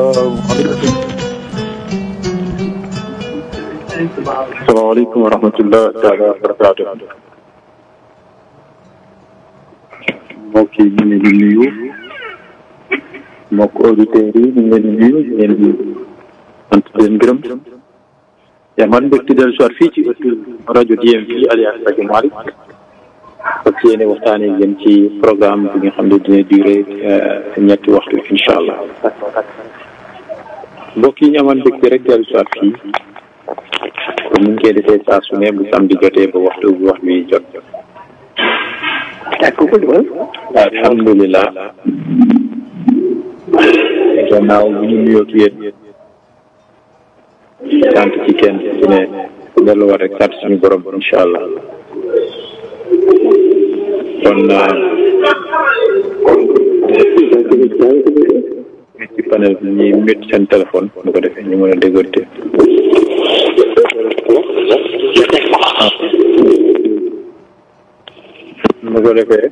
salaamaaleykum wa rahmatulah taala wa barakaatu. mbokk yi ñu ngi leen di nuyu mbokk auditeurs yi ñu ngi leen di nuyu ñu leen di sant leen gërëm. yaa man mbégte dellu soit fii ci ëttu rajo DMV alias rajo Malick fas yéene waxtaanee ngeen ci programme bi nga xam ne dina durer ñetti waxtu incha allah. mbokk yi ñu amoon mbégte rek dellu soit fii. comme ni ñu koy defee saa su ne bu samedi jotee ba waxtu bu wax bi jot. alhamdulilah. gannaaw bu ñu nuyoo ak yéen. sant ci kenn ci ne delluwaat rek sant suñu borom incha allah. kon. ci panel bi ñuy mét seen téléphone bu ko defee ñu mën a déggante. bu ko defee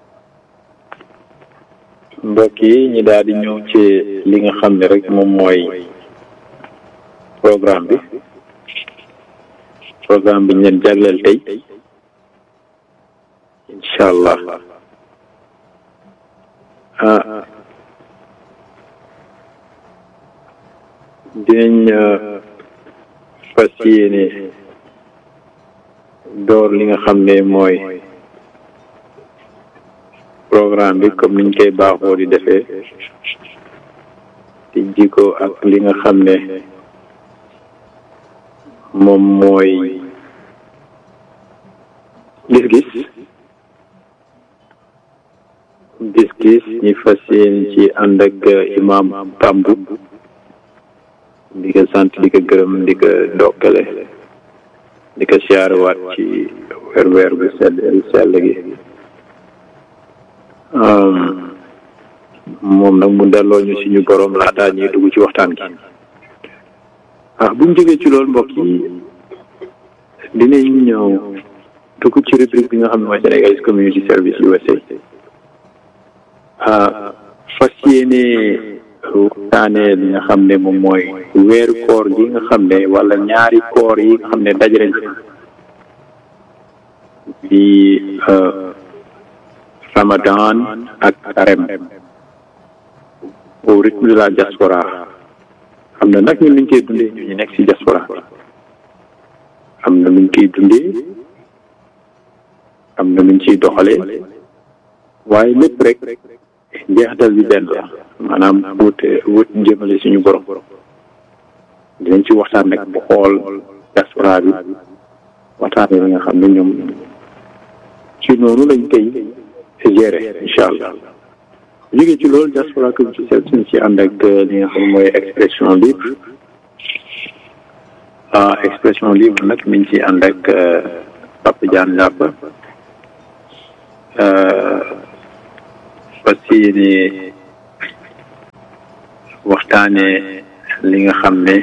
mbokk yi ñi daal di ñëw ci li nga xam ne rek moom mooy programme bi programme bi ñu leen jagleel tey incha allah ah dinañ fas yéene door li nga xam ne mooy programme bi comme niñ koy baaxoo di defee di jiko ak li nga xam ne moom mooy gis-gis gis-gis ñi fas yéene ci ànd ak imam Tambu di ko sant di ko gërëm di ko ndokkale di ko siyaarewaat ci weer weer bu sell sell gi moom nag mu delloo ñu suñu borom laataa ñuy dugg ci waxtaan gi ah buñ jógee ci loolu mbokk yi dinañ ñëw dugg ci rubrique bi nga xam ne mooy Sénégalese Community Service USA ah fas yéene waxtaanee li nga xam ne moom mooy weeru koor gi nga xam ne wala ñaari koor yi nga xam ne dajale di Ramadan ak Carême au rythme de la diaspora am na nag ñun nuñ koy dundee ñu ñu nekk ci diaspora am na nuñ koy dundee am na nuñ ciy doxalee waaye lépp rek njeexital bi benn la maanaam wut wut jëmale suñu borom dinañ ci waxtaan nag bu xool diaspora bi waxtaanee li nga xam ne ñoom ci noonu lañ koy gérer incha allah jógee ci loolu diaspora community service suñ ci ànd ak li nga xam mooy expression libre ah expression libre nag mi ngi ci ànd ak Papa Diagne Lapa fas yéene waxtaanee li nga xam ne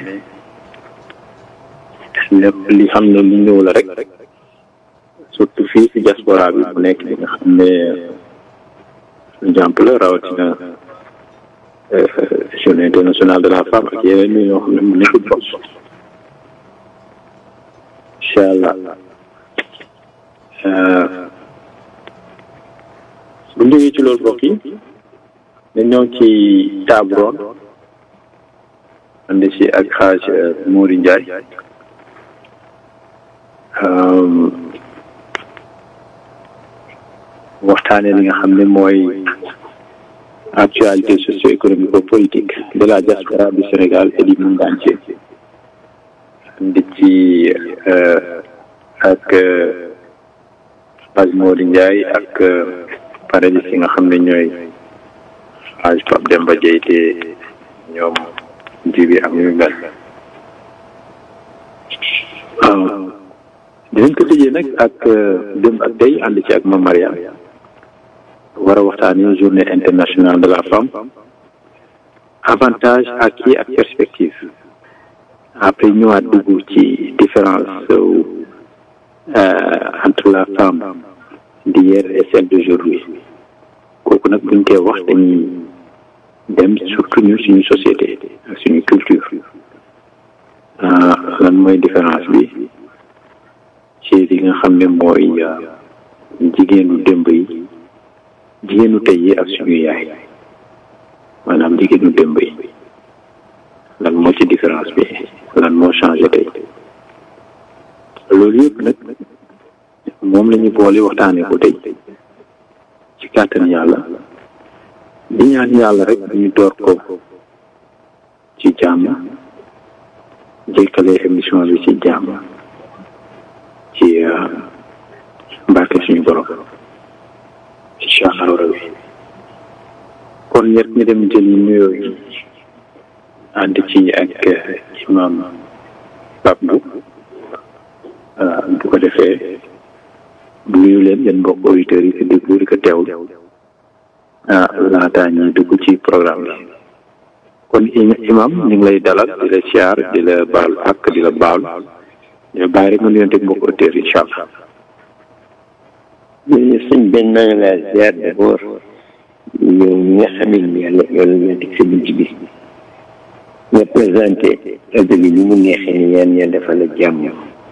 lépp li xam ne li ñëw la rek surtout fii ci diaspora bi mu nekk li nga xam ne exemple la rawatina journée internationale de la femme ak yeneen yi ñoo xam ne mu nekk bopp incha allah bu ñu jógee ci loolu mbokk yi dañ ñëw ci table ronde ànd ci ak xaaj Mouri Ndiaye waxtaanee li nga xam ne mooy actualité socio-économique politique de la diaspora du Sénégal et du monde entier di ci ak xaaj Mouri Ndiaye ak panélistes yi nga xam ne ñooy xaaj Pape Demba Dieye te ñoom jibi ak ñu mel dinañ ko tëjee nag ak démb ak tey ànd ci ak Mame Mariam war a waxtaanee journée internationale de la femme avantage acquis ak perspective après ñëwaat dugg ci différence entre la femme d'hier et celle d'aujourd'hui kooku nag buñ koy wax dañuy dem surtout ñun suñu société mooy différence bi ci li nga xam ne mooy jigéenu démb yi jigéenu tey yi ak suñu yaay maanaam jigéenu démb yi lan moo ci différence bi lan moo changé tey loolu yëpp nag moom la ñu boole waxtaanee ko tey ci kàttan yàlla di ñaan yàlla rek ñu door ko ci jàmm jékkale émission bi ci jàmm ci barke suñu borom incha allahu rabi kon ñett ñu dem jëli nuyoo yi ànd ci ak imam Pape Bou bu ko defee nuyu leen yéen mbokk auditeurs yi ko déglu di ko teewlu ah laataa ñuy dugg ci programme bi kon imam ñu ngi lay dalal di la siyaar di la baal ak di la baal di la bàyyi rek nga nuyonteeg mbokk auditeurs yi incha allah. jërëjëf sëñ benn maa ngi laa ziar d'abord yow mi nga xam ne yàlla yàlla na teg sa bunt bi nga présenté rajo bi ni mu neexee ni yaan yàlla dafa la jàmm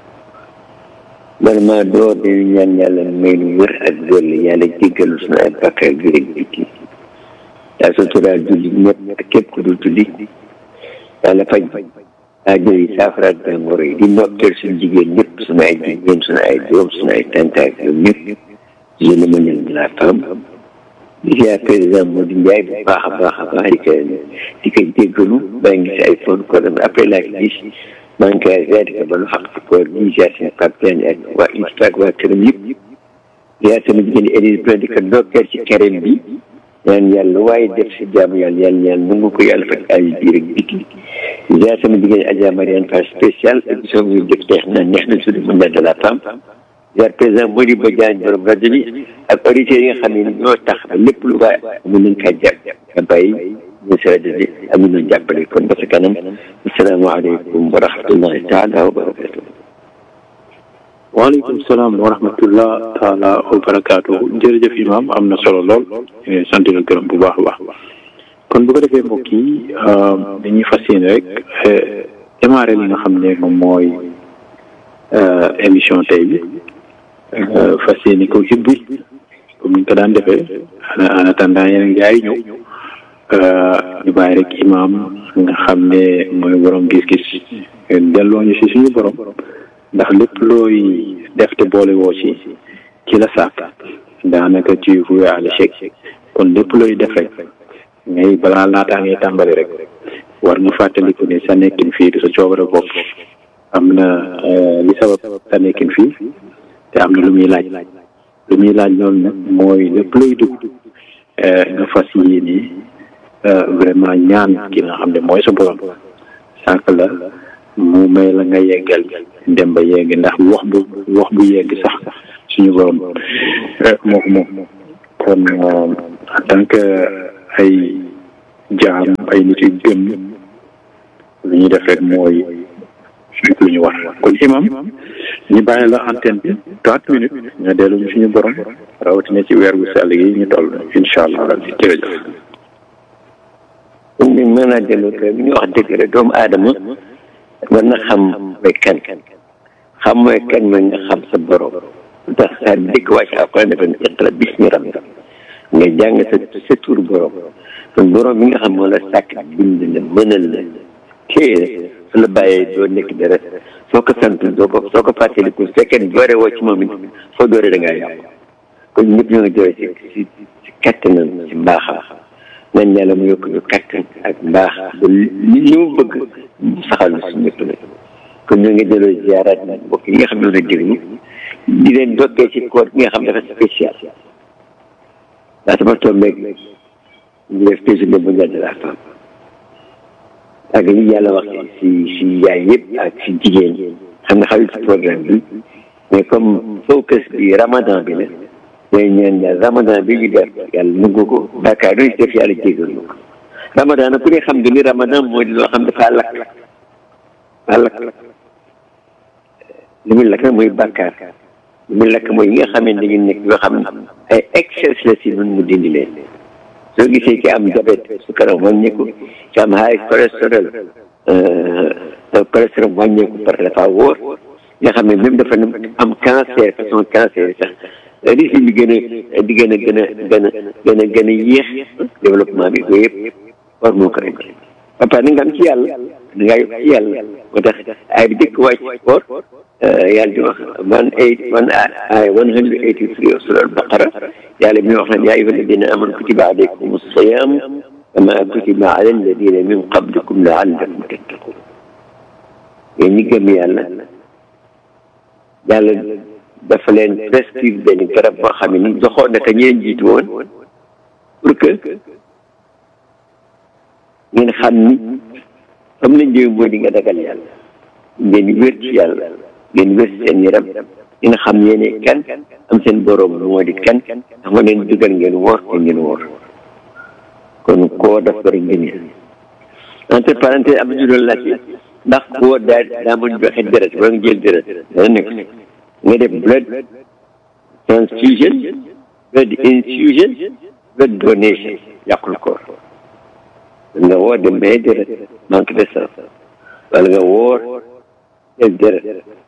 vraiment door dañu ñaan yàlla may nu wër ak dolli yàlla jéggalu suñu ay bàkkaar bi rek biti yaa suturaal julli ñëpp ak képp ku dul julli yàlla faj aajo yi saafara ak jàngoro yi di ndokkeel suñu jigéen ñëpp suñu ay jigéen suñu ay doom suñu ay tàntaak ñoom ñëpp jeune mondial de la femme di ziar président Modou Ndiaye bu baax a baax a baax di ko di ko jéggalu maa ngi gis ay phone ko dem après laa gis maa ngi koy ziar di ko balu xaq ci koor di ziar seen Pape Diagne ak waa ISRA ak waa këram yëpp ziar sama jigéen Élise Blondin di ko ndokkeel ci carême bi ñaan yàlla waaye def si jaamu yàlla yàlla ñaan nangu ko yàlla faj ay biir ak biti ziar sama jigéen Adja Mariane Fall spécial émission bi def neex na neex na suñu mondial de la femme ziar président Modibo Diagne borom rajo bi ak auditeurs yi nga xam ne ñoo tax ba lépp lu waay mun nañ kaa jàpp nga bàyyi ñu si rajo bi amun nañ jàppale kon ba sa kanam asalaamaaleykum wa rahmatullahi taala wa barakatu waaleykum salaam wa rahmatullah taala wa barakaatu jërëjëf imam am na solo lool sant la gërëm bu baax a baax kon bu ko defee mbokk yi dañuy fas yéene rek démarré li nga xam ne moom mooy émission tey bi fas yéene ko ubbi comme ni ñu ko daan defee en attendant yeneen gars yi ñëw ñu bàyyi rek imam nga xam ne mooy borom gis-gis delloo ñu si suñu borom ndax lépp looy def te boole woo ci ci la sàkk daanaka ci voué à l'échec kon lépp looy def rek ngay balaa laataa ngay tàmbali rek war nga fàttaliku ne sa nekkin fii du sa coobare bopp am na li sabab sa nekkin fii te am na lu muy laaj lu muy laaj loolu nag mooy lépp looy dugg nga fas yéene vraiment ñaan ki nga xam ne mooy sa borom sàkk la mu may la nga yeggal dem ba yegg ndax wax bu wax bu yegg sax suñu borom moo ko moom kon en tant que ay jaam ay nit yu gëm lu ñuy def rek mooy lu ñu war kon imam ñu bàyyi la antenne bi trente minutes nga dellu ñu suñu borom rawatina ci weer gu sell gi ñu toll incha allah rabbi jërëjëf ñu mën naa delloo kër bi ñu wax dëgg rek doomu aadama war na xam mooy kan xam mooy kan mooy nga xam sa borom lu tax saa dëkk wàcc alquran dafa ne iqra bismi rabbika nga jàng sa sa tur borom kon borom bi nga xam moo la sàkk bind la mënal la téye su la bàyyee doo nekk dara soo ko sant doo ko soo ko fàttaliku su fekkee ne doore woo ci moom it foo doore da ngaa yàqu kon ñëpp ñoo ngi doore si si si kattanam si mbaaxam nañ yàlla mu yokk ñu kattan ak mbaax ba li li mu bëgg mu saxal na si ñëpp nag kon ñoo ngi delloo ziaraat nag mbokk yi nga xam ne la déglu di leen dokkee ci koor gi nga xam dafa spécial daa sama tombeeg ñu def journée mondiale de la femme ak li yàlla wax si si yaay yëpp ak si jigéen xam nga xarit si programme bi mais comme focus bi ramadan bi la day ñaan yàlla ramadan bi ñu def yàlla nangu ko bàkkaar yi def yàlla jégal ñu ko ramadan nag ku ne xam nga ni ramadan moo di loo xam dafa lakk dafa lakk li muy lakk nag mooy bàkkaar li muy lakk mooy yi nga xam ne dañu nekk yoo xam ne ay excès la si nun mu dindi leen soo gisee ki am diabète sukaram wàññi ko ki am high cholestérol cholestérol wàññeeku par dafa wóor nga xam ne même dafa am cancer façon cancer sax risque bi gën a di gën a gën a gën a gën a gën a yéex développement bi yooyu yëpp war moo ko rek ba pare nga am ci yàlla da ngaa yokk ci yàlla moo tax ay bi dëkk wàcc sport yàlla di wax one eight one ay one hundred eighty three of sura al-Baqara yàlla mi wax ne yaa ayyuha alladina amanu kutiba alaykum as-siyam kama kutiba ala alladina min qablikum laallakum tattaqun yéen ñi gëm yàlla yàlla dafa leen prescrire benn garab boo xam ne ni doxoon na ka ñeen jiitu woon pour que ngeen xam ni xam nañ jëw mooy di nga dagal yàlla ngeen wér ci yàlla ngeen wér seen yaram ngeen xam yéene kan am seen borom moo di kan ndax ma leen dugal ngeen woor te ngeen woor kon koo daf bari ngeen entre parenthèse am nañu doon laajte ndax koo daa daa mën joxe deret wala nga jël deret dana nekk nga def blood transfusion blood infusion blood donation yàqul koor nga woor dem may deret manque de sang wala nga woor jël deret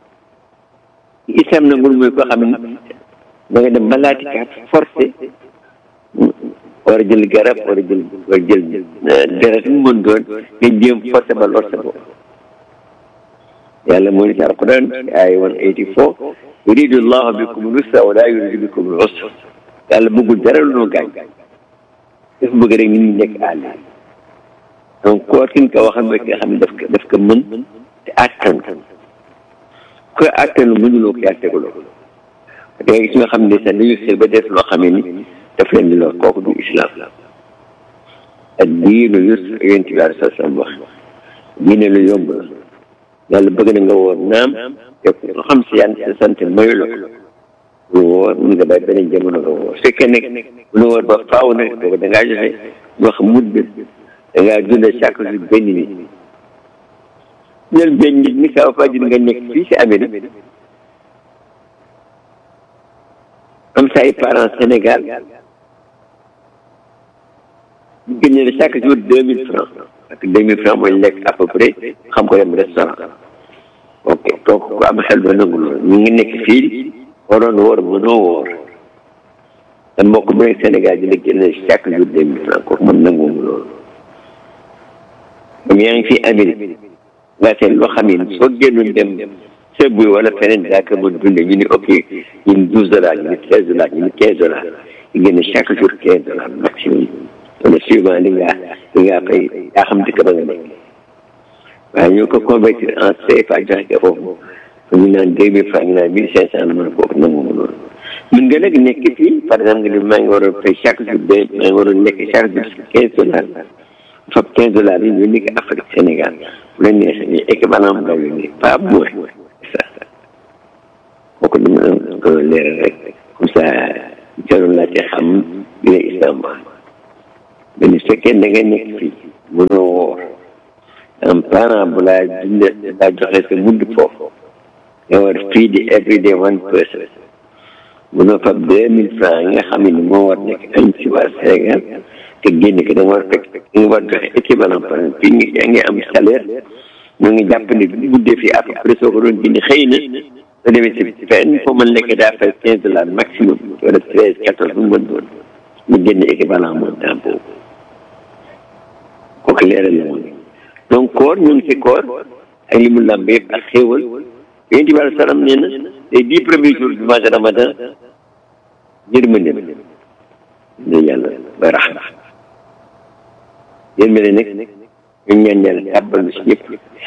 islam nangul mooy koo xam ne da nga dem malaati kaat forcé war a jël garab war a jël war a jël deret mu mën doon nga jéem forcé ba lor sa bopp yàlla moo ni ci alquran ay one eighty four yuridu llahu bikum lusra wala yuridu bikum lusra yàlla bëggul dara lu noo gaañ dafa bëgg rek nit ñi nekk àll donc koor ki nga ko waxal mooy ki nga xam ne daf ko daf ko mën te attan ko attan mënuloo ko yaa teguloo ko da nga gis nga xam ne sax dañu xel ba def loo xam ne ni daf leen di lor kooku du islam ak diinu yusr yonent bi alei salaam wax diine lu yomb la yàlla bëgg na nga woor naam te ko xam si yan sa sant mayu la lu woor mun nga bàyyi beneen jamono nga woor fekkee nekk lu woor ba faaw nag boobu da ngaa joxe wax mudd da ngaa dundee chaque jour benn nit ñel benn nit ni kaw fajir nga nekk fii si Amérique am sa ay parents Sénégal ñu génne la chaque jour deux mille francs parce que deux mille francs mooy lekk à peu près xam ko dem restaurant ok donc ku am xel ba nangu loolu ñu ngi nekk fii waroon woor mënoo woor te mbokk bu nekk Sénégal dina génne chaque jour deux mille francs kooku man nanguwuma loolu comme yaa ngi fii Amérique nga seet loo xam ne soo génnoon dem sëb wala feneen daa ko mën dundee ñu ni ok ñu ni douze dollars ñu ni treize dollars ñu ni quinze dollars ñu génne chaque jour quinze dollars maximum wala suivant li nga li nga fay yaa xam dëkk ba nga nekk waaye ñoo ko convertir en CFA joxe ko foofu ñu naan deux mille francs ñu naan mille cinq cent la mën a kooku nangu ma loolu mën nga nag nekk fii par exemple nga ni maa ngi waroon fay chaque jour de maa ngi waroon nekk chaque jour quinze dollars fab quinze dollars yi ñu nekk Afrique Sénégal bu la neexee ñu équivalent mu daw yónnee pas moins ça kooku dama ko leeral rek comme ça jarul laa ci xam bi la islam wax mais ni fekkee da nga nekk fii mënoo woor un parent bu laa dundee laa joxe sa mudd foofu nga war fii di every day one person mënoo fab deux mille francs yi nga xam ne moo war nekk añ si waa Sénégal te génn ko da nga war fekk da nga war joxe équivalent par exemple fii ngi yaa ngi am salaire ñoo ngi jàpp ne bu guddee fii à peu près soo ko doon génne xëy na soo demee si fenn foo mën lekk daa fay quinze dollars maximum wala treize quatorze bu mu mën doon mu génne équivalent montant boobu kooku leeral la woon donc koor ñu ngi si koor ak li mu làmb yëpp ak xéewal yonent bi alai salaam nee na les dix premiers jours du mois de ramadan yërmande ne yàlla ba raxma yërmande nag ñu ñaan yàlla tàbbal na si ñëpp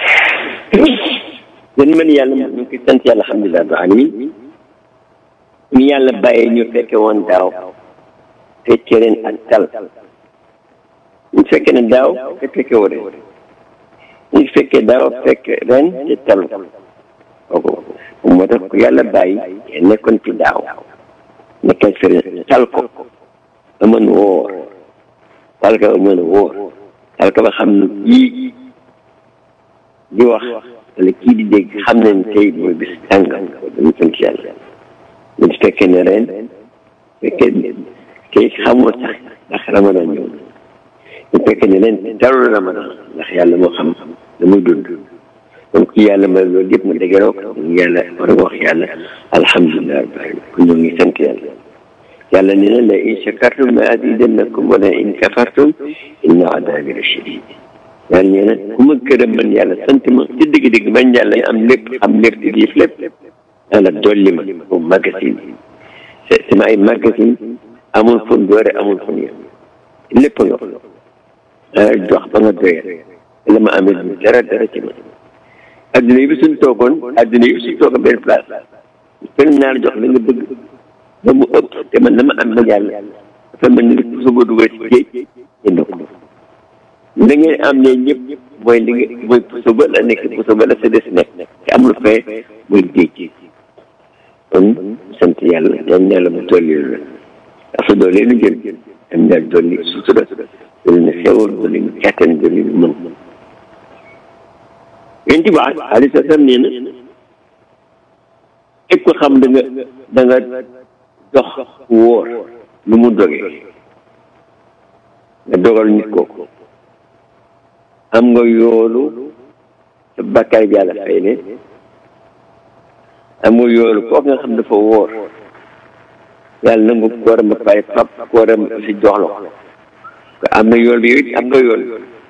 yërmande yàlla ñu ngi koy sant yàlla alhamdulilah rabbil alamin ñu yàlla bàyyee ñu fekke woon daaw fekkee ren ak tal ñu fekkee ne daaw te fekke woo ren ñu fekkee daaw fekk ren te talu kooku moo tax ku yàlla bàyyi nekkoon ci daaw nekkal fi ren tal ko ba mën woor tal ko ba mën a woor tal ko ba xam ne kii di wax wala kii di dégg xam nañ tey mooy bis tàngam dañu sant yàlla ñu fekkee ne ren fekkee tey xamoo sax ndax ramadan ñëw ñu fekkee ne ren talul ramadan ndax yàlla moo xam la muy dund donc yàlla may loolu yëpp ma dégeroo ko yàlla war a wax yàlla alhamdulilah rabbil alamin ku ñoo ngi sant yàlla yàlla nee na la in shakartum la azidannakum wala in kafartum inna adabi la shadid yàlla nee na ku ma gërëm man yàlla sant ma ci dëgg-dëgg man yàlla am lépp am lépp di diif lépp yàlla dolli ma moom magasin sama ay magasin amul fu doore amul fu yem lépp nga ah jox ba nga doyal la ma amee du dara dara ci ma adduna yi bi suñ toogoon adduna yi bi suñ toogoon benn place kenn naa la jox la nga bëgg ba mu ëpp te man dama am ma yàlla dafa mel ni puso ba dugal ci géej jënd ko da ngeen am ne ñëpp mooy li nga mooy puso ba la nekk puso ba la sa des nekk te amul fee muy géej kon sant yàlla yan yàlla mu dolli la dafa dolli lu jëm yan yàlla dolli sutura dolli na xewal dolli na kàttan dolli na mën yéen ci baax alayhi salaam nee na képp ko xam da nga da nga dox wóor lu mu dogee nga dogal nit kooku am nga yoolu sa bàkkaar bi yàlla fay ne am nga yoolu kooku nga xam dafa wóor yàlla nangu kooram ba pare fab kooram si jox la ko am na yool bi yow it am nga yool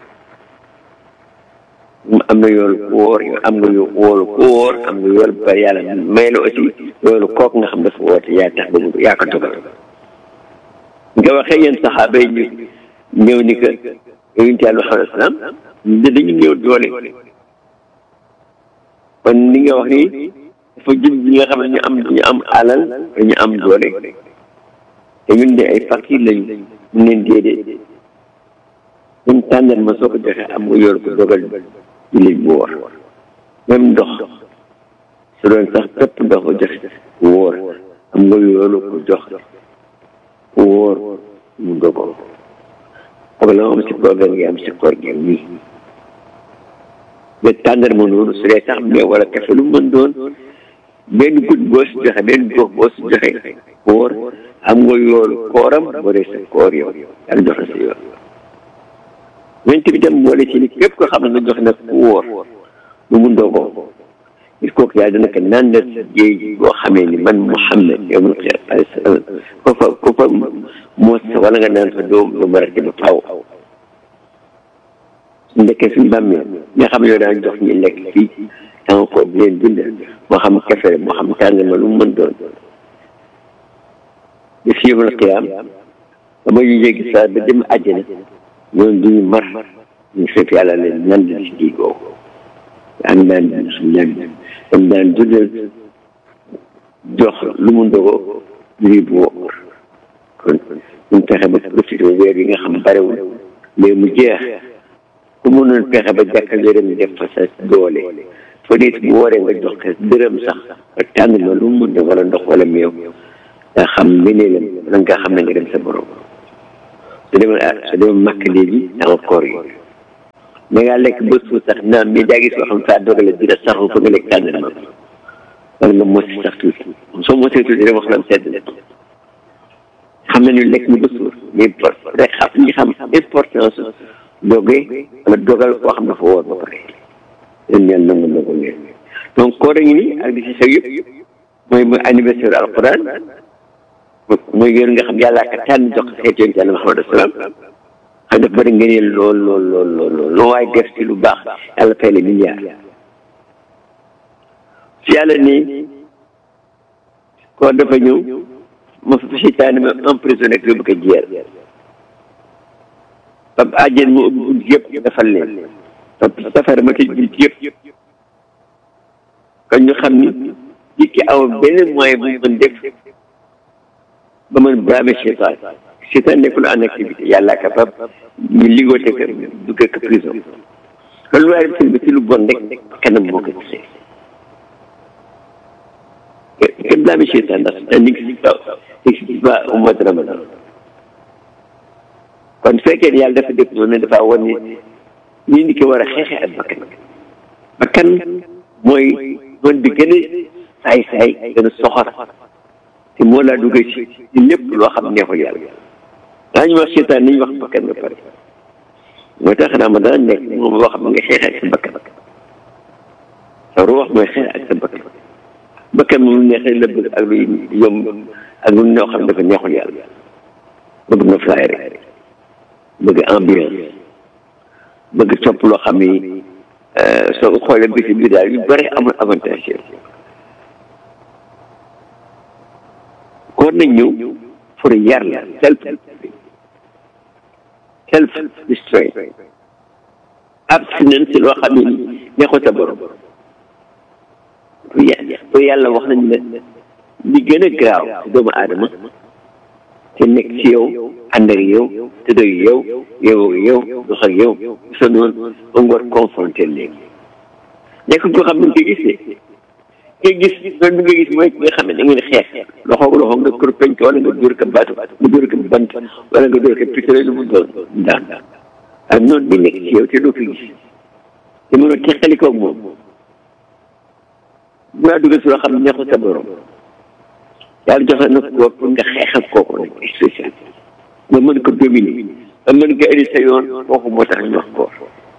am na yool ku wóor yow am nga yoolu ku wóor am nga yool ba pare yàlla may la aussi yoolu kooku nga xam dafa wóor te yaa tax ba mu yaa ko dogal nga waxee yéen saxaaba yi ñu ñëw ni que yonent yàlla Muhammad salaam dañu ñëw doole kon li nga wax ni dafa jëm ñi nga xam ne ñu am ñu am alal dañu am doole te ñun de ay fakir lañu ñu leen déedéet ñun tàndal ma soo ko joxee am nga yor ko dogal jullit bu wóor même ndox su doon sax pépp ndox ko joxe ku wóor am nga yoolu ko jox ku wóor mu dogal foog la am si programme gi am si koor gi am nii mais tàndal ma noonu su dee sax mais wala kafe lu mën doon benn guddi boo si joxe benn gox boo si joxe koor am nga yoolu kooram boo dee sa koor yow yàlla jox na sa yool yonent bi dem boole ci ni képp ko xam ne nga jox nag ku wóor lu mu ndogoo il faut que yàlla dana ko naan la si géej boo xamee ni man Muhammad yow ma alayhi salaam ko fa ko fa mos wala nga naan fa doo doo mën a ba faaw su ndekkee suñu bàmmee nga xam ne yow daan jox ñi lekk fii danga ko di leen dundal moo xam kafe moo xam tàng ma lu mu mën doon bi fi yawmal qiyaam ba ma ñu jéggi saa ba dem àjjana ñoom duñu mar ñu fekk yàlla leen nan di si géej googu am daan suñu daan am daan dundal jox lu mu ndogoo lii bu wóor kon ñu fexe ba profité weer yi nga xam barewul mais mu jeex ku mënoon fexe ba jàkkal yërëm def fa sa doole fa nit bu wooree nga jox ko dërëm sax nga tànn ma lu mu mën wala ndox wala meew nga xam ngëneelam wala nga xam ne nga dem sa borom su demee su demee màkk léegi danga koor yi da ngaa lekk ba suuf sax naam mais daa gis yoo xam saa dogale dina saxu fa nga lekk tànn ma wala nga mos sax tuuti soo mosee tuuti rek wax la sedd na xam nañu lekk ni ba suur mais rek xam ñi xam importance doge wala dogal koo xam dafa woor ba pare leen ñaan nangu nangu leen donc koor a ngi nii ak di si xew yëpp mooy mooy anniversaire alquran mooy yéen nga xam yàllaa ka tànn jox xeet yoon ci yàlla Muhammad salaam xam dafa bëri ngëneel lool lool lool lool lool loo waaye def ci lu baax yàlla fay la milliard si yàlla nii koor dafa ñëw ma fa seytaane ma emprisonné ak yóbbu ko jeer ba àjjeen mu ubbi bunt yëpp defal leen topp safara ma tëj bunt yëpp kon ñu xam ni jikki aw beneen moyen bu mën def ba mën bramer seytaan seytaan nekkul en activité yàlla capable ñu liggoote ko dugge ko prison kon lu waaye def ci lu bon rek kanam moo ko gisee kenn bramer seytaan ndax seytaan n'existe pas n'existe pas au mois de ramadan kon fekkee yàlla dafa def noonu dafa wan ni ñi ni ko war a xeexee ak bakkan bakkan mooy noon bi gën a saay saay gën a soxor te moo laa duggee ci ci lépp loo xam neexul yàlla daañu wax seetaan ni ñu wax bakkan ba pare moo tax naa ma dana nekk moom loo xam nga xeexee ak sa bakkan xam ne lu neexee la bëgg ak luy yomb ak lu ñoo xam dafa neexul yàlla bëgg na fly rek bëgg ambiance bëgg topp loo xam ni soo xoolee bisi bi daal yu bëri amul avantage kon nañ ñëw pour yar la self self restraint abstinence loo xam ne neexul sa borom pour yàlla wax nañ ne li gën a garaaw ci doomu aadama te nekk ci yow ànd ak yow te doy yow yow yow dox ak yow sa noonu ba nga war confronté léegi nekk koo xam ne nga gis ne nga gis loolu bi nga gis mooy ki nga xam ne da ngeen xeex loxo loxo nga kur penc wala nga dóor ko baatu nga dóor ko bant wala nga dóor ko pistolet lu mu doon daan ak noonu bi nekk ci yow te doo ko gis te mënoo teqali koog moom bu laa dugal si loo xam ne neexul sa borom yàlla joxe na ko pour nga xeex ak kooku rek spécial nga mën ko dominer nga mën ko indi sa yoon kooku moo tax ñu wax koor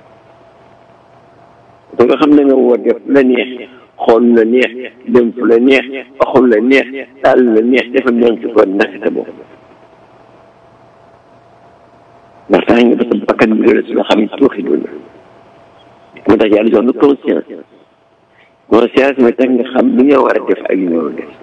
ba nga xam ne nga woo def la neex xool la neex dem fu la neex waxul la neex taal la neex defal ñoom ci koor naka sa bopp ndax tax nga ba sa bakkan bi la si loo xam ne tuuxi doon moo tax yàlla jox na conscience conscience mooy tax nga xam li nga war a def ak li nga war a def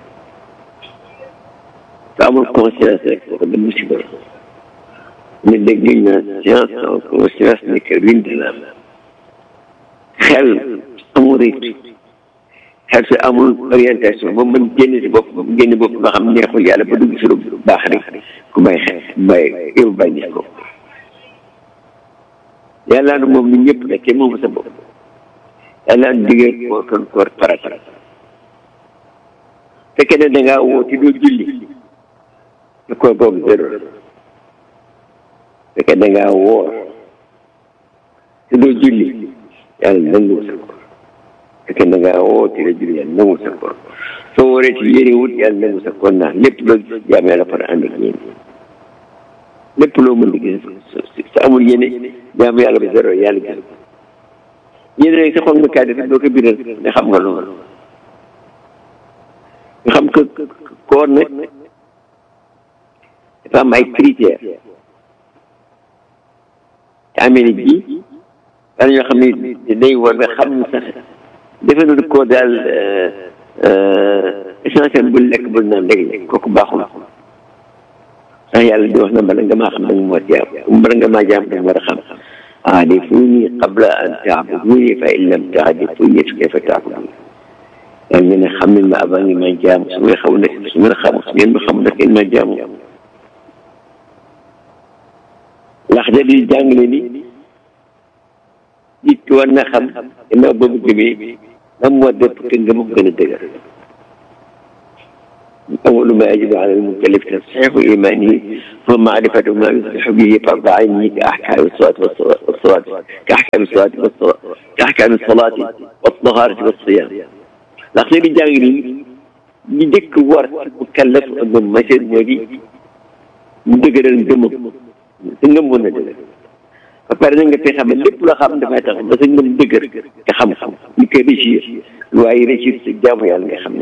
te amul conscience rek kooku da musiba ne dégg nañ na science sans conscience n'est que ruine de l'âme xel amul rythme xel si amul orientation ba mën génn si bopp génn bopp nga xam neexul yàlla ba dugg si lu baax rek ku may xel may yow bàyyi ko yàlla na moom ñun ñëpp nekkee moom sa bopp yàlla na diggee koor kon koor farata fekkee ne da ngaa woo te doo julli te koor boobu zéro la fekkee da ngaa woor te doo julli yàlla nangu sa koor fekkee da ngaa woo te doo julli yàlla nangu sa koor soo wooree ci yéene wut yàlla nangu sa koor ndax lépp loo jaam yàlla far ànd ak yéen lépp loo mën di gis sa amul yéene jaamu yàlla ba zéro yàlla gis yéene rek sa xol nga kaay def doo ko biral ne xam nga loolu nga xam que koor nag dafa am ay critères te Amérique bi daal ñoo xam ne day war nga xam ne sax defe na koor daal essentiel bu lekk bu naan léegi kooku baaxul ndax yàlla di wax na bala nga maa xam da nga moo jaam bala nga maa jaam da nga war a xam aarifuni qabla an taabuduni fa in lam taarifuni fa kayfa taabuduni yaa ngi ne xam ne ma avant ngi ma jaam su ngeen xamul ne su ngeen xamul su ngeen ma xamul nag ngeen ma jaamu ndax da di jàngale ni nit ki war na xam gannaaw ba mu gëmee lan moo def que nga mu gën a dëgër أول ما يجب على المكلف تصحيح إيمانه هو معرفة ما يصلح به فرض عينه كأحكام الصلاة والصلاة كأحكام الصلاة والصلاة كأحكام الصلاة والطهارة والصيام لكن الجاهلين يدك ورد مكلف أنه مثل ودي مدقر الدم سنجم وندقر فبار nga fi xam lépp loo xam dafay tax ba sa ngëm dëgër nga xam-xam ñu koy réussir waaye réussir si jaamu yàlla nga xam ne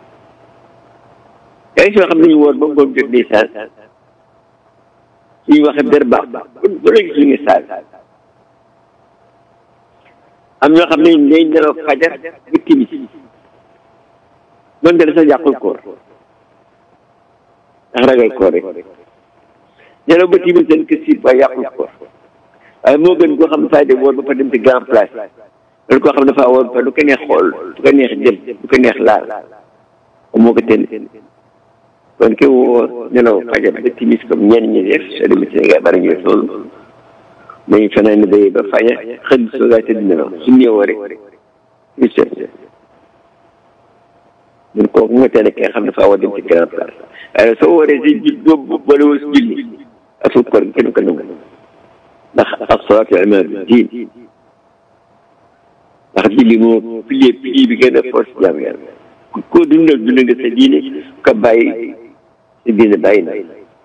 yaa soo xam ne ñu woor ba ngoon jot di saal suñu waxee der baax ba léegi suñu saal am ñoo xam ne day nelaw fajar ba timis doonte la sax yàqul koor ndax ragal koor rek nelaw ba timis dañ ko siit waaye yàqul koor waaye moo gën koo xam ne fay de woor ba fa dem ci grand place loolu koo xam ne dafa woor ba du ko neex xool du ko neex jël du ko neex laal moo ko tën kon ki woo nelaw fajar ba timis comme ñenn ñi def soo demee Sénégal bari ñu def loolu dañuy fanaan day ba fajar xëdd soogaa tëdd nelaw su ñëwoo rek ñu seet ñun kooku nga teel ki nga xam ne faa war dem ci grand place waaye soo waree si ji boobu boole woo si julli asul koor gi kenn ko nangu ndax as-salaatu imaadu diin ndax julli moo pilier pilier bi gën a force jaam yàlla koo dundal dundal nga sa diine ka bàyyi sa diine bàyyi na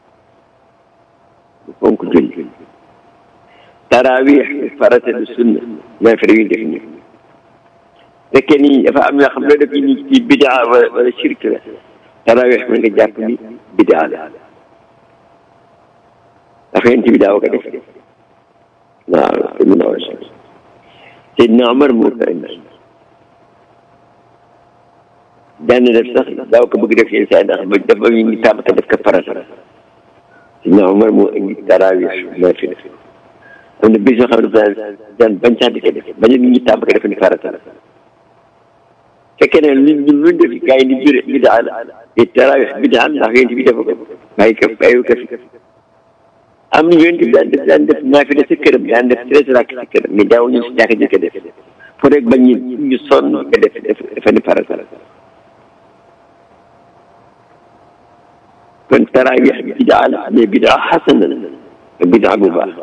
fonk julli tarawih farata du sunna naafila yu def ni fekkee ni dafa am yoo xam ne def ni ci bidaa wala wala shirk la tarawih mën nga jàpp ni bidaa la dafa yéen ci bidaa wa ko def waaw te mun a war a Seydina Omar moo ko indi daan def sax daaw ko bëgg def yenn saa ndax ba dafa ñu ngi tàmbata def ko farata Seydina Omar moo indi tarawih moo fi def am na bis yoo xam ne daan daan bañ sax di ko def bañ a nit ñi tàmbata def ni farata la fekkee ne lu ñu lu def gars yi ni biir bidaa la te tarawih bidaa ndax yéen bi defa ko bàyyi ko bàyyi ko fi am na yonent bi daan def daan def naafila sa këram daan def treize rakk sa këram mais daaw ñu si jàkka ji ko def pour rek bañ ñu ñu sonn ko def def dafa ni farata la kon tarawih bidaa la mais bidaa xasana la bidaa bu baax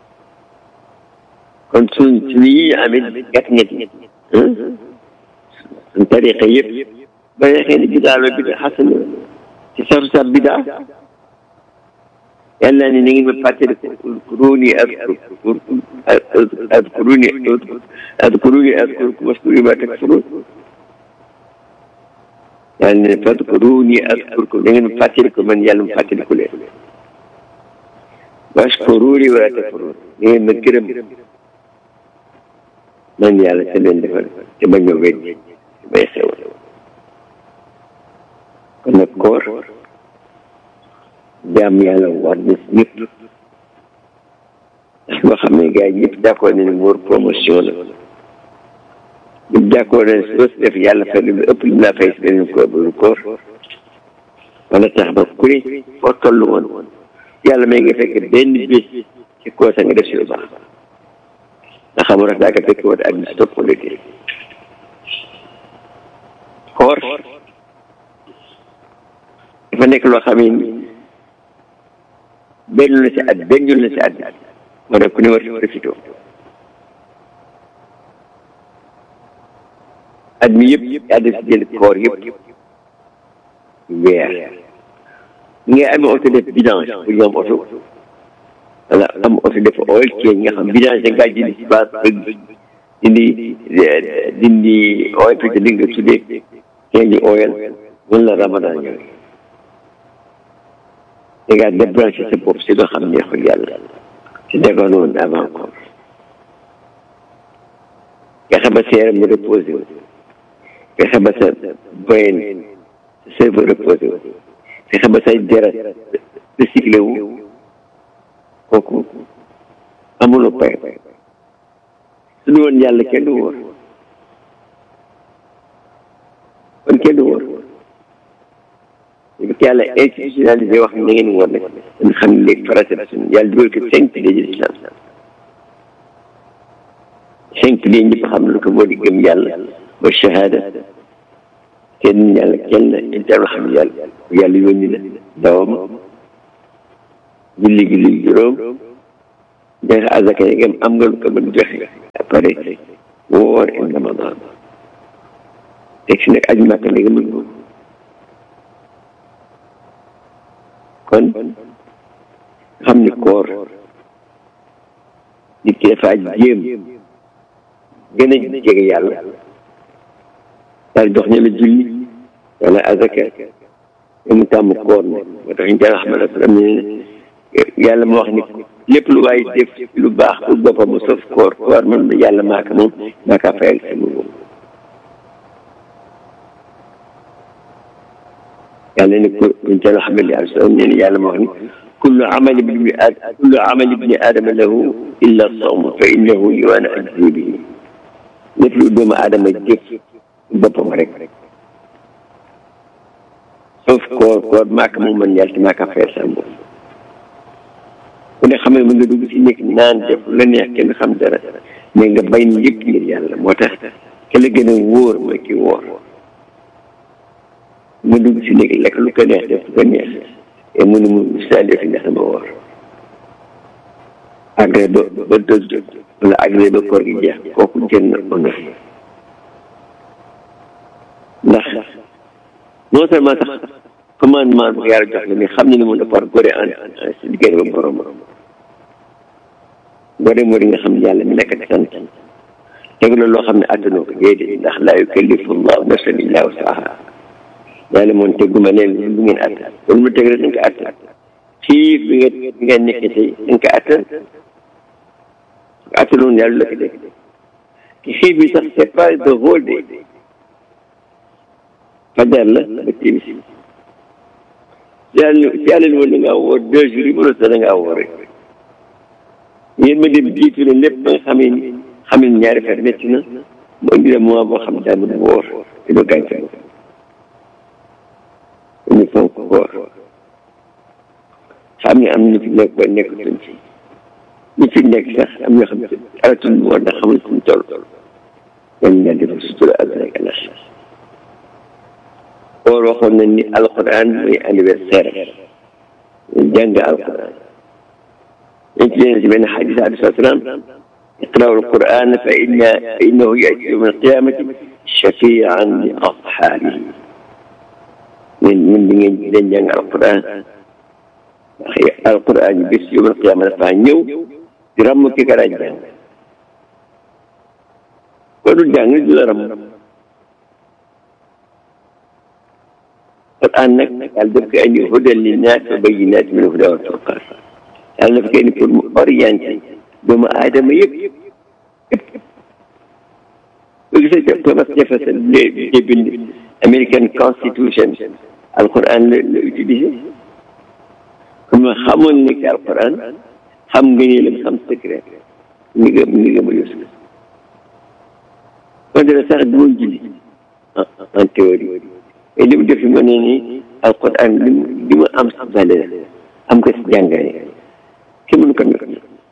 kon suñ suñu yi amit gàtt ñetti suñ tariqa yëpp ba xëy na bidaa la bidaa xasana la ci saru sa bidaa yàlla ni na ngeen ma fàttali udkuruni adkurkum adkuruni adkuruni adkurkum waskuru ma takfurun yàlla ne fadkuruni adkurkum na ngeen ma fàttali ko man yàlla ma fàttali ko leen waskuruni wala takfurun na ngeen ma gërëm man yàlla te leen defal te bañ ma weddi may xewal kon nag koor jaam yàlla war na ñëpp ndax boo xam ne gars yi ñëpp d'accord nañu ne promotion la ñëpp d'accord nañu soo si def yàlla fay lu ëpp lu laa fay si beneen koor bu koor wala tax ba ku ne foo toll woon yàlla may nga fekk benn bés ci koor sa nga def si lu baax nga xam rek daa ko fekk woon ak bis topp wala déet koor dafa nekk loo xam ne benn la si at benn yoon la si at moo tax ku ne war si profité at mi yëpp yaa def si jël koor yëpp weer ngay amee oto def vidange pour ñu am oto wala am oto def oil change nga xam vidange da ngaa jëndi si base dindi dindi oil fi li nga tuddee change oil mën la ramadan ñëwee da ngaa débranché sa bopp si loo xam neexul yàlla si defoon woon avant koor fexe ba sa yaram mu reposé wu fexe ba sa boyen sa cerveau reposé wu fexe ba say deret recyclé wu kooku amuloo pay su du woon yàlla kenn du wóor kon kenn du wóor parce que yàlla institutionnalisé wax na ngeen woon nag dañ xam ne léegi farata la suñu yàlla dugal ko cinq piliers de l'islam cinq piliers ñëpp xam lu ko moo di gëm yàlla ba shahada kenn yàlla kenn la inter xam ne yàlla yàlla yónni na dawam julli julli juróom joxe azaka yi ngeen am nga lu ko mën joxe après woor in ramadan teg si nag aju màkk nga mën ko kon xam ni koor nit ki dafa jéem gën a jege yàlla daal jox ñu la julli wala azaka te mu tàmm koor ne moo tax ñu jàng xamal sallam ne yàlla ma wax ni lépp lu waay def lu baax pour boppam sauf koor koor man yàlla maaka moom maaka fayal sama moom yàlla ne ko ñu jàng xamal li sallam ne yàlla ma wax ni kullu amali ibni aadama kullu amali ibni aadama lahu illa sawm fa innahu li waana ajzi bihi lépp lu doomu aadama jëf boppam rek sauf koor koor maaka moom man yàlla te maaka fayal sama bopp ku ne xam ne mën nga dugg si nekk naan def la neex kenn xam dara mais nga bay ni yëpp ngir yàlla moo tax ke la gën a wóor mooy ki wóor nga dugg si nekk lekk lu ko neex def lu ko neex et mu ne mu saa def ndax dama wóor agré ba ba dëg wala agré ba koor gi jeex kooku jën na honneur ndax non seulement sax commandement bu yàlla jox la mais xam ne ni mun a par gore en si diggante ba borom gore moo di nga xam ne yàlla mi nekk sant teg la loo xam ne attanoo ko déedéet ndax laa yukallifu llahu nafsan illa wusaha yàlla moom teguma leen lu ngeen attan loolu mu teg rek dañ ko attan xiif bi nga bi nga nekk tey dañ ko attan attanoon yàlla la ko def ki xiif bi sax c'est pas the whole day fajar la ba timis yàlla yàlla ni woon da ngaa woor deux jours yi mënoo sax da ngaa woor rek yéen ma dem jiitu leen lépp ba nga xamee ni xam ne ñaari fer métti na mu indi la mois boo xam daal mu woor te doo gaañ sa bopp ñu fonk woor xam ne am na ñu fi nekk ba nekk tuñ ci ñu fi nekk sax am ñoo xam ne alatul woor ndax xamul fu mu toll dañ ñaan defal sutura àdduna ak àllaxira woor waxoon nañ ni alquran mooy anniversaire ñu jàng alquran dañ ci leen si benn xadis alayhi salaam اقرأوا القرآن فإن فإنه يأتي يوم القيامة شفيعا لأصحابه من من من من جنگ القرآن القرآن بس يوم القيامة فانيو درم كي كرا جنگ كل جنگ درم القرآن نك قال دبك أن هدى للناس وبينات من الهدى والفرقان قال دبك أن يكون أورينتي doomu aadama yëpp yëpp bu gisee ca Thomas Jefferson de bind American Constitution alquran la la utilisé comme xamoon ne que alquran xam nga ni lam xam secret ni nga ni nga ma yos kon dara sax du woon julli en théorie et li mu def ma ne ni alquran li mu li mu am si valeur am ko si jàngale kenn mënu ko nekk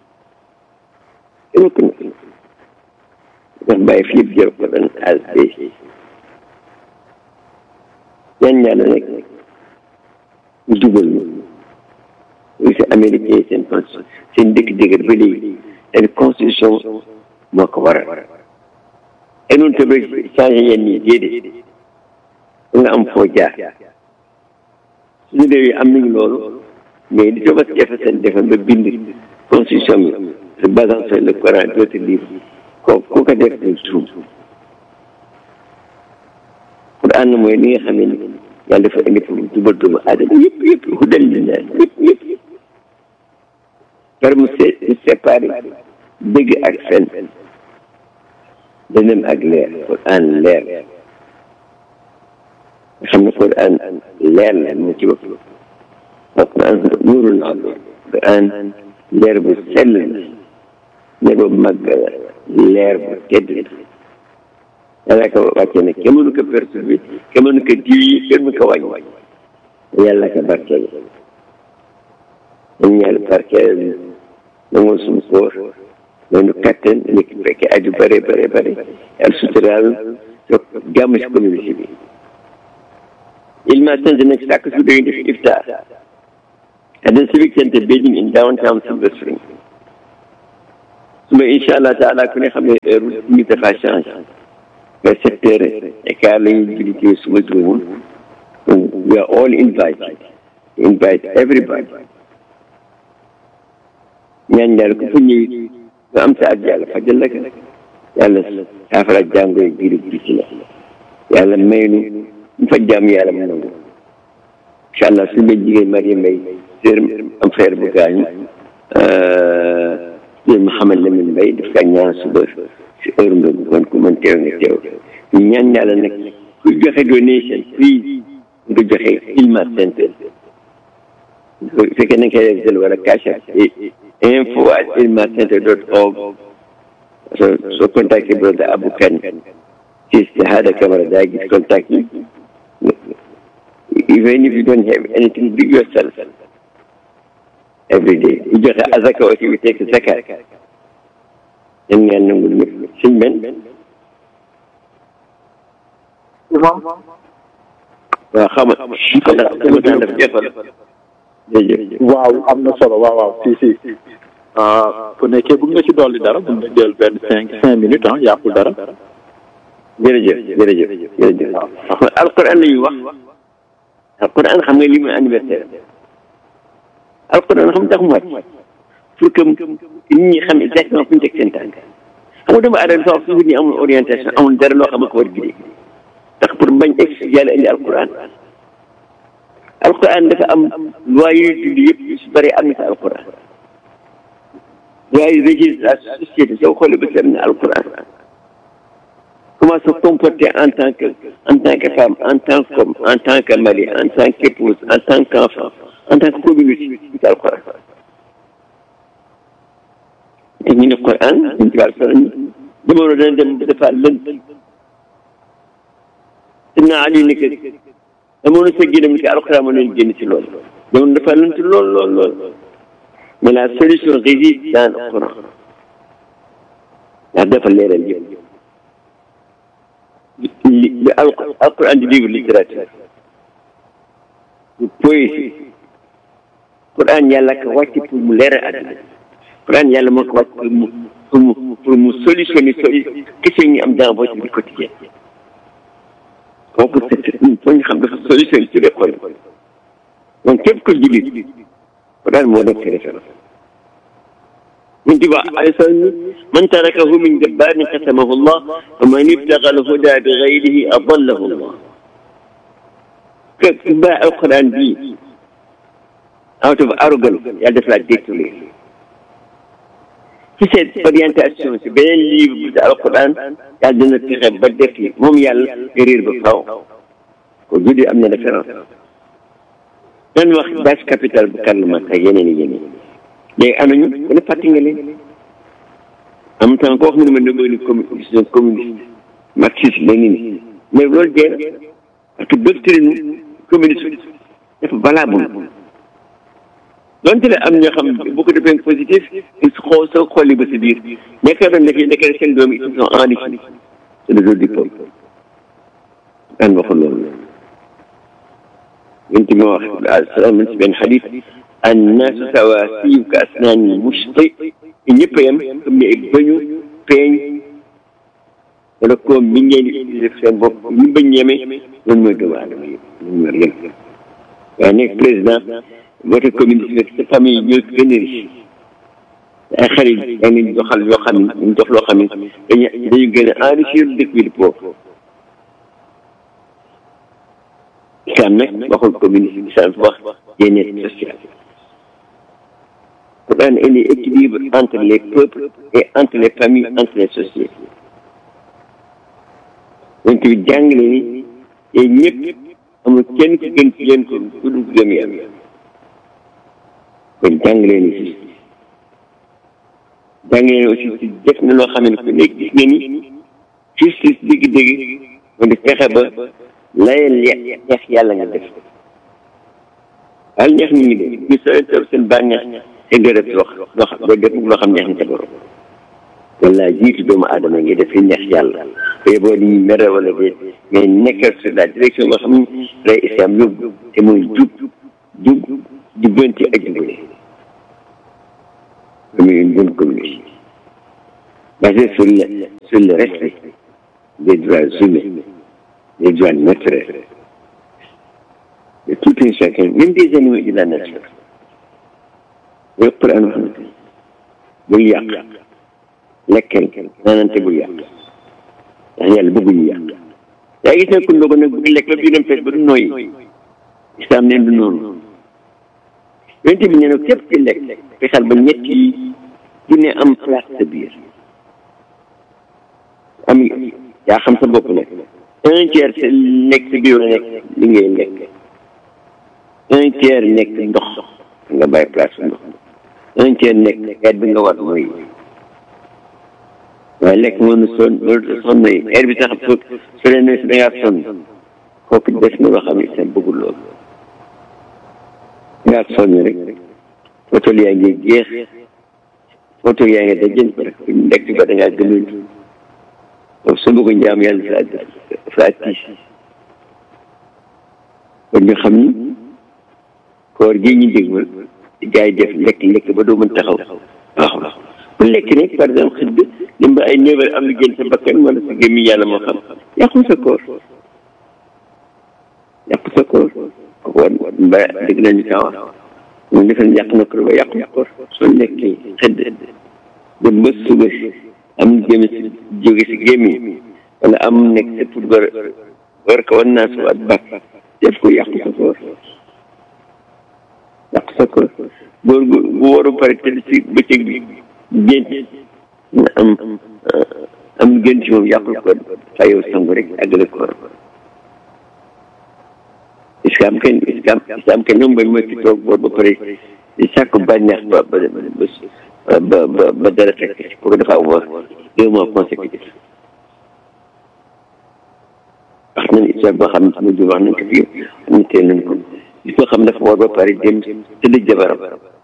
mukk na ndax bàyyi fi yëpp jël ko doon as bi ñaan yàlla rek ñu dugal ñu si américain seen constitution seen dëkk dëgër ba léegi seen constitution moo ko waral et noonu tamit changé yenn yi déedéet nga am foo jaar suñu réew yi am nañu loolu mais li Thomas Jefferson defoon ba bind constitution bi se basant sur le Coran et d'autres livres ko ku ko def du tuum Quran mooy li nga xam ne yàlla dafa indi pour jubal doomu aadama yëpp yëpp hudal linnaas yëpp yëpp par mu séparé dëgg ak fen dënam ak leer Quran leer nga xam ne Quran leer la mu ci bopp Quran nuurul azim Quran leer bu sell la leer bu màgg la leer bu tedd la yàlla ko wàcce ne kenn mënu ko perturbé kenn mënu ko diwi kenn mënu ko wàññi yàlla ko barkeel dañu yàlla barkeel nangoon suñu koor noonu kattan nekk fekke aju bare bare bare yàlla suturaal toog jàmm si communauté bi il m'a sant nag chaque jour dañuy def iftar at the Civic Center building in downtown Silver Spring suba incha allah taala ku ne xam ne heure bi dafa changé vers sept heures et quart la ñuy julli ci suba juróom we are all invited invite everybody ñaan yàlla ku fa ñëw nga am sa at yàlla fajal la ko yàlla saafara jàngoro yi biir bi ci la yàlla may nu ñu fa jàmm yàlla mu nangu incha allah suñu benn jigéen Mariam Mbaye sër am frère bu gaañu sër Mouhamed Lamine Mbaye daf kaa ñaan suba si heure ndogu man ko mën teew nga teew ñu ñaan yàlla nag ku joxe donation please nga joxe Hilma Center bu fekkee na nga koy def wala cash app info at hilma center dot org so so contacté brother Abou Kane si Hada Camara daa gis contact yi even if you don't have anything do yourself every day you joxe azaka aussi we take zakat yan ngeen nangul ñëpp suñ men waaw xam nga xam nga sama temps dafa jeexal jërëjëf waaw am na solo waaw waaw si si bu nekkee bëgg nga ci dolli dara mën nga jël benn cinq cinq minutes ah yàqul dara jërëjëf jërëjëf jërëjëf alquran la ñuy wax alquran xam nga li muy anniversaire alquran xam tax mu wàcc pour que nit ñi xam exactement fu ñu teg seen tànk xam nga doomu aadama sax toujours ni amul orientation amul dara loo xam ne ko war gidee ndax pour bañ egg yàlla indi alquran alquran dafa am loi yuy dund yëpp yu si bëri am na si alquran loi yu régir la société soo xoolee ba seet na alquran comment se comporter en tant que en tant que femme en tant qu'homme en tant que mari en tant qu'épouse en tant qu'enfant en tant que communauté ci alquran te ñu ne Quran ñu ci alquran jamono dana dem dafa lënt Seydina Ali ni que jamono sa génam ni que alquran moo leen génn ci loolu jamono dafa lënt lool lool lool mais la solution réside dans le Coran ndax dafa leeral yëpp li li alquran di livre littérature du poésie Quran yàlla ko wàcc pour mu leeral àddina Quran yàlla moo ko wàcc pour mu pour mu pour mu solutionner soli question yi am dans votre vie quotidienne kooku c'est foo ñu xam dafa solutionner ci les problèmes donc képp ko jullit Quran moo nekk référence من تبع من تركه من جبار قسمه الله ومن ابتغى الهدى بغيره أضله الله كتباع القرآن دي out of arrogance yàlla def la détourné ci seen orientation si beneen livre bu di alquran yàlla dina fexe ba def yi moom yàlla réer ba faw ko judi am na référence dan wax base capital bu Karl Marx ak yeneen i yeneen léegi am nañu ku ne fàtte nga leen en même temps ko wax mu ne ma ne mooy communisme communiste marxiste lénine mais loolu dee na parce que doctrine communiste dafa valable donte ne am ñoo xam beaucoup de points positifs il xoo soo xolli ba si biir nekk doon nekk nekk seen doom yi ils sont enrichis c'est le jour du peuple daan waxul loolu yonent bi wax salaam si benn xadis annaasu sawaasiyu ka asnaani mushti ñëpp a yem comme ni ay bëñu peeñ wala koom mi ngeen di def seen bopp ñu bañ yeme loolu mooy doomu aadama yëpp loolu mooy yem waaye nekk président vote communiste sa famille ñoo gën a riche ay xarit yaa ngi joxal yoo xam ne ñu jox loo xam ne dañu dañu gën a enrichir dëkk bi di pauvre islam nag waxul communiste islam wax yeneen social Quran indi équilibre entre les peuples et entre les familles entre les sociétés donc bi jàngale ni yéen ñëpp amul kenn ku gën ci yéen ko ku dul gëm yàlla kon jàngale ni si jàngale ni aussi si def na loo xam ne ku nekk gis nga ni justice dëgg-dëgg moo di fexe ba layal neex yàlla nga def waaye neex nit ñi de ñu sooy toog seen bànneex te doo def loo loo xam doo def loo xam neex na sa borom wala jiitu doomu aadama ngi def li neex yàlla te boo di ñu mere wala déet mais nekkal sur la direction nga xam ne lay islam yóbbu te mooy jub jub jubbanti ak jubale comme une bonne communauté basée sur le sur le respect des droits humains des droits naturels de tout un chacun même des animaux de la nature yooyu Quran wax na bul yàq lekkal naanante bul yàq ndax yàlla bëgguñu yàq yaa gis ne ku ndogo nag bëgg lekk ba biiram fees ba du nooyi islam neen du noonu yonent bi nee na képp ci lekk fexeel ba ñett yi dina am place sa biir am yaa xam sa bopp nag un tiers sa nekk sa biir la nekk li ngay lekk un tiers nekk ndox nga bàyyi place su ndox un tiers nekk xeet bi nga war mooy waaye lekk moom son loolu sonn yi heure bi sax su su leen ne si da ngaa sonn kooku des na loo xam ne sa bëggul loolu ngaa sonn rek photo yaa ngi jeex photo yaa ngi dajën ko rek lekk ba da ngaa gëmul donc su bëgg njaam yàlla dafa dafa tiis kon ñu xam ni koor gi ñu dégmal gars yi def lekk lekk ba doo mën taxaw waaw bu lekk ne par exemple xëdd dem ba ay neuf heures am lu génn sa bakkan wala sa gémmi yàlla moo xam yàqu sa koor yàqu sa koor ko war ba dégg nañu kaa wax moom defe yàq na koor ba yàqu koor soo lekkee xëdd dem ba suba si am gémmi si jóge si gémmi wala am nekk sa pour war war ko wan naa suwaat baax def ko yàq sa koor yàq sa koor góor gu bu waru pare tëdd si bëccëg bi gént nga am am gént si moom yàqul ko fayoo sangu rek àggale koor islam kenn islam islam kenn ñoom mooy ki toog boor ba pare di sàkk bànneex ba ba ba ba ba dara fekk si pour dafa woor deux mois consécutif wax nañ islam boo xam ne sama jur wax nañ ko fii ñu teel nañ ko gis nga xam dafa woor ba pare dem tëdd jabaram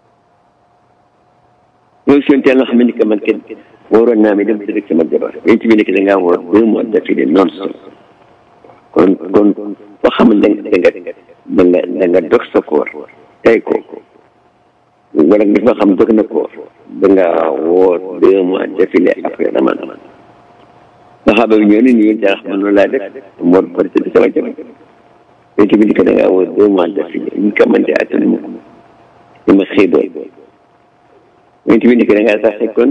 loolu seen teel nga xam ne ni que man kenn waroon naa mi dem tëdd sama jabar yéen ci bi nekk da ngaa woor deux mois d'affilée non stop kon kon foo xam ne da nga da nga da nga dog sa koor tey ko wala gis nga xam dog na koor da nga woor deux mois d'affilée après ramadan saxaaba bi ñëw ne nii daa xam noonu laa def moo pare tëdd sama jabar yéen ci bi nekk da ngaa woor deux mois d'affilée ñu ko mën di attan mu ñu ma xëy doon yéen ci bi nekk da ngaa sax kon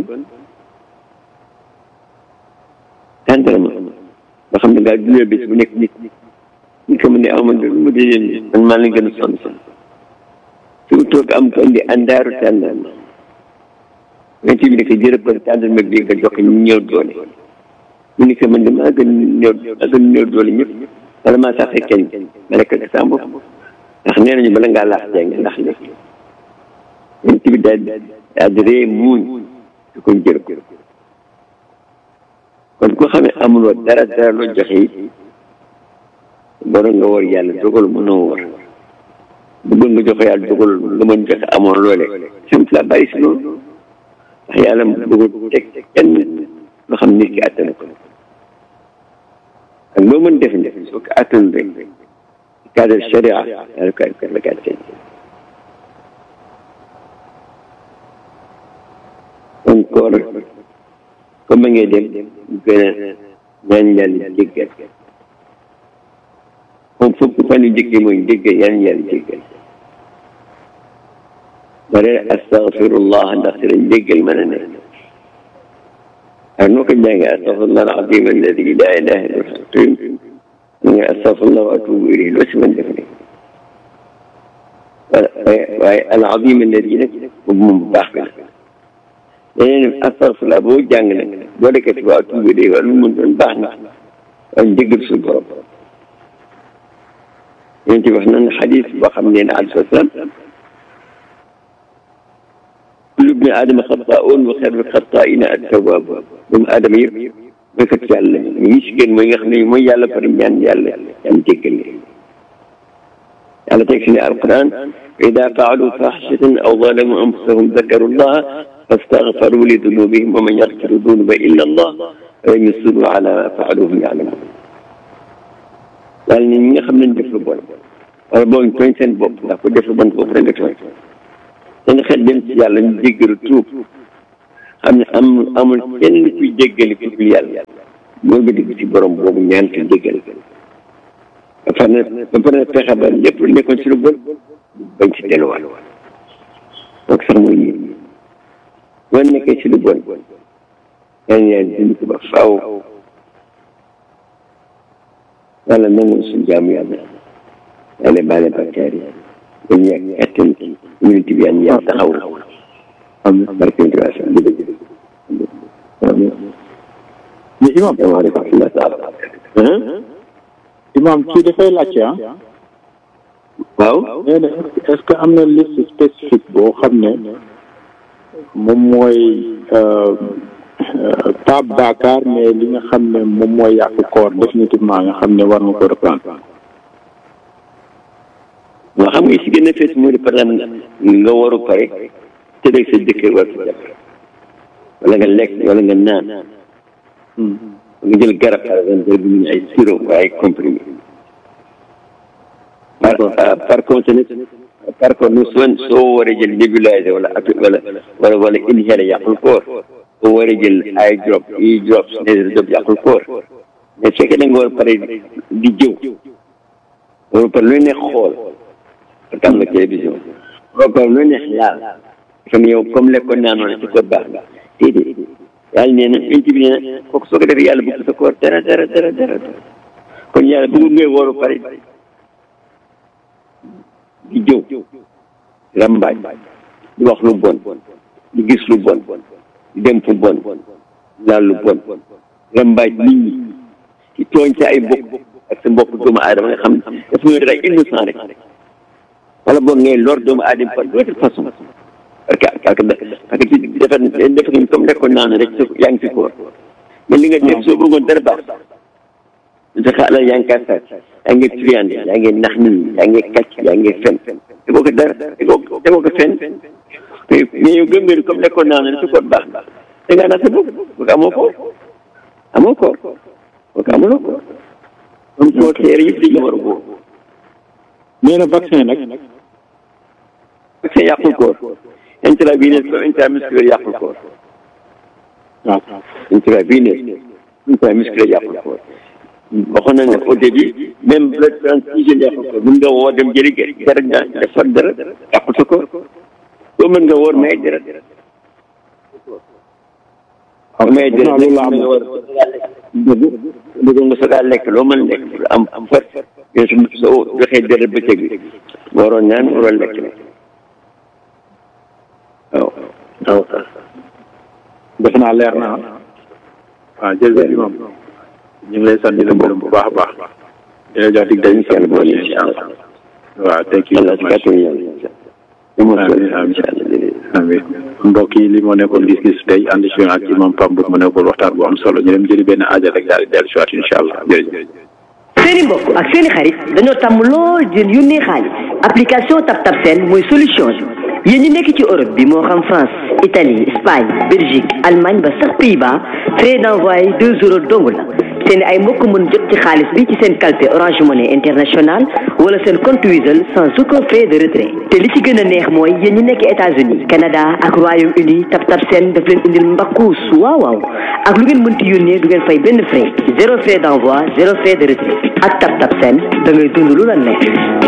tàndarama nga xam ne ngaa dundee bés bu nekk nit ñi ko mën ne amoon lu mu dee leen man maa leen gën a sonn sonn su toog am ko indi àndaaru tàndarma yonent bi ne ko jërëb kon tàndarma bi nga jox ñu ñëw doole mu ne ko man de maa gën néew maa gën néew doole ñëpp wala maa saxee kenn ma nekk ak sama bopp ndax nee nañu bala ngaa laax jàng ndax lekk yonent bi daal daal di ree muuñ su ko jërëb kon ku xam ne amuloo dara dara loo joxe yi borom nga war yàlla dogal mënoo war bëggoon nga joxe yàlla dogal nga mën joxe amoon loole sant la bàyyi si loolu ndax yàlla bëggul teg kenn loo xam nit ki àttana ko ak loo mën def ne soo ko àttan rek cadre sharia yàlla ko la ko àttan kon koor comme ba ngay dem ñu gën a ñaan yàlla jéggal moom fukk fan yu njëkk mooy jéggal ñaan yàlla jéggal bare astaghfirullah ndax si lañ jéggal mën a ne ak noo ko jàngee astaghfirullah al-azim alladi la ilaha illa huwa nga astaghfirullah wa atubu ilayhi loo si mën def ne waaye al-azim alladi nag boobu moom bu baax bi la leneen astafurlah boo jàng nag boo dekkee waa tuubi de wala lu mu doon baax na waaye njëggal suñu borom ñun ci wax nañ xadis boo xam ne ne alayhi salaam kullu bni aadama xataa'un wa xayrul xataa'ina at-tawwaab doomu aadama yëpp mooy kat yàlla ñi si gën mooy nga xam ne mooy yàlla pare ñaan yàlla ñaan jéggal leen yàlla teg si ne alquran wa ida faalu faxishatan aw zalamu anfusahum dakaru llaha fastaghfaru li dunubihim wa man yaghfiru dunuba illa allah wa lam yusirru ala ma faalu hum yaalamun yàlla ne ñi nga xam ne def lu bon wala boo tooñ seen bopp ndax ku def lu bon bopp rek nga tooñ seen xel dem ci yàlla ñu jéggalu tuub xam ne am amul kenn kuy jéggali ku dul yàlla moo nga digg ci borom boobu ñaan ko jéggal ba pare na ba pare na fexe ba lépp lu nekkoon ci lu bon bañ ci delluwaat donc sax mooy ñii boo nekkee ci lu bon ñaan yàlla dindi ko ba faaw yàlla nangu suñu jaamu yàlla yàlla baale bakkaar yi ba ñu yàgg attan minute bi yàlla yàlla taxaw am barke bi waa sax dëgg mais imam salaamaaleykum wa rahmatulah taala imam kii dafay laajte ah waaw nee na est-ce que am na liste spécifique boo xam ne moom mooy pas Dakar mais li nga xam ne moom mooy yàq koor définitivement nga xam ne war nga ko reprendre waaw xam nga si gën a fees mooy par exemple nga waru pare te rek sa jëkkër war sa jàpp wala nga lekk wala nga naan nga jël garab par exemple garab bi ñu ay sirop waaye comprimé par par contre nag par contre nag soo soo waree jël nébuliser wala wala wala wala inhaler yàqul koor soo waree jël ay drop i drop nasal drop yàqul koor mais fekkee da nga war pare di jëw war pare lu neex xool parce am nga télévision war pare lu neex laal xam yow comme lekkoon naa noonu ci koor baax nga déedéet yàlla nee na yonent bi nee na kooku soo ko defee yàlla bëgg sa koor dara dara dara dara kon yàlla bëggul ngay wooru pare di jëw rambaaj di wax lu bon di gis lu bon di dem fu bon laal lu bon rambaaj nit ñi ci tooñ sa ay mbokk ak sa mbokk doomu aadama nga xam daf ñoo def ay innocent rek wala boog ngay lor doomu aadama par d'autre façon parce que parce que parce que ci defar defar nañ comme nekkoon naan rek yaa ngi ci koor mais li nga def soo bëggoon dara baax sa xaalal yaa ngi kaa sàcc yaa ngi triande yaa ngi nax nit ñi yaa ngi kàcc yaa ngi fen tegoo ko dara tegoo tegoo ko fen mais yow gëm nga ni comme nekkoon naan rek su koor baax da ngaa nax sa bopp parce que amoo koor amoo koor parce que amuloo koor comme soo teer yëpp dañu war a góor nee na vaccin nag vaccin yàqul koor intraveneux comme intramusculaire yàqul koor waaw intraveneux intramusculaire yàqul koor waxoon na ne au début même blood transfusion yàqul koor mën nga woo dem jëli dara nga defar dara yàqul sa koor soo mën nga woor may dara may dara loolu la am nga war bëgg nga soog a lekk loo mën lekk pour am am fat yow su soo joxee dara bëccëg bi waroon naan waroon lekk ne waaw waaw defe naa leer na waaw jërëjëf imam ñu ngi lay sant di la gërëm bu baax a baax di la jox dig dañu incha allah boole incha allah waaw thank you yàlla si kàttan yàlla amiin mbokk yi li moo nekkoon gis-gis tey ànd ci ak imam Pamb mu nekkoon waxtaan bu am solo ñu dem jëli benn aaja rek daal di dellu si waat incha allah jërëjëf. seeni mbokk ak seeni xarit dañoo tàmm lool di yónnee xaalis application TapTap Send mooy solution bi yéen ñi nekk ci Europe bi moo xam France Italie Espagne Belgique Allemagne ba sax Pays-Bas frais d'envoi deux euros dong la seen ay mbokk mën jot ci xaalis bi ci seen calpe Orange Money International wala seen compte Wizall sans aucun frais de retrait te li ci gën a neex mooy yéen ñi nekk États-Unis Canada ak Royaume-Uni TapTap Send daf leen indil mbakkuus waaw waaw ak lu ngeen mënti yónnee du ngeen fay benn frais zéro frais d'envoi zéro frais de retrait ak TapTap Send da ngay dund lu la neex